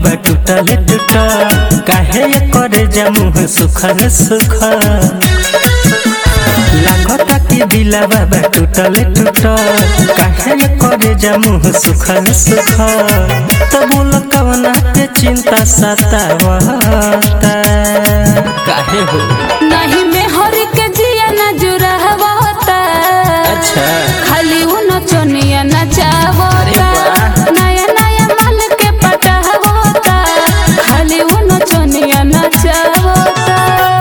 बा टूटल टूटल काहे करे जमुह सुखल सुखल लागता कि दिला बाबा टूटल टूटल काहे करे जमुह सुखल सुखल तो बोल कवना के चिंता सतावता काहे हो नहीं में हर के जिया न जुड़ावता अच्छा खाली वो नचनिया नचावता अरे वाह। नया नया माल के पटावता खाली वो नचनिया नचावता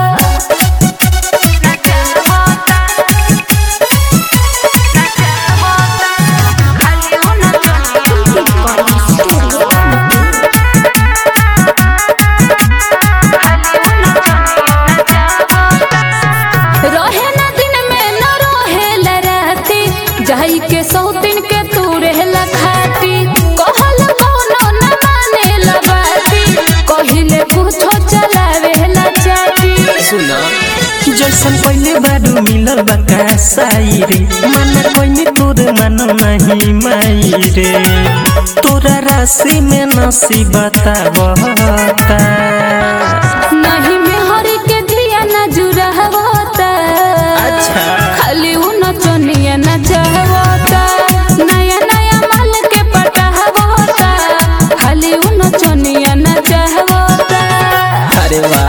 रहे न दिन में न रहे ल राती जाई के सौ दिन के तू रहेला खाती कहल कोनो न माने ल बाती कहिले कुछो चलावे ला चाटी सुना जैसन पहले बारू मिलल बका साई रे मन कोई तोर मन नहीं माई रे तोरा राशि में नसीब बतावता नहीं में हरी के जिया न जुड़ावता अच्छा खाली वो नचनिया न चाहवता नया नया माल के पटावता खाली वो नचनिया न चाहवता अरे वाह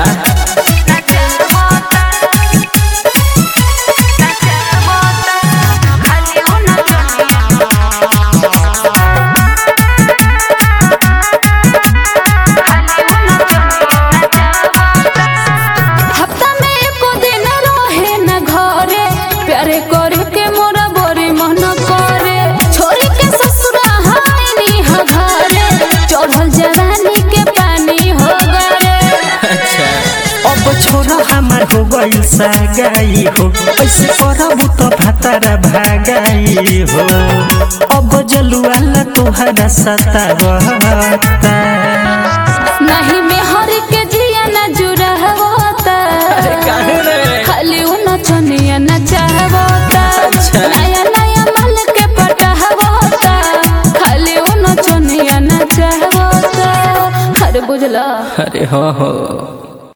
हफ्ता में एको दिन रहे न घरे प्यारे करे के मोरा बड़ी मन करे छोरी के ससुरा हानी ह घरे चढ़ल जवानी के पानी हो गरे अच्छा अब छोरा हमार हो गइल सागाई हो ऐसे करबू तो भातारा भागाई हो अब जलुआला तोहरा सतावता नहीं में हर के जिया न जुड़ावता खाली वो नचनिया न चाहवता अच्छा। नया नया माल के पटावता खाली वो नचनिया न चाहवता अरे बुझला अरे हाँ हो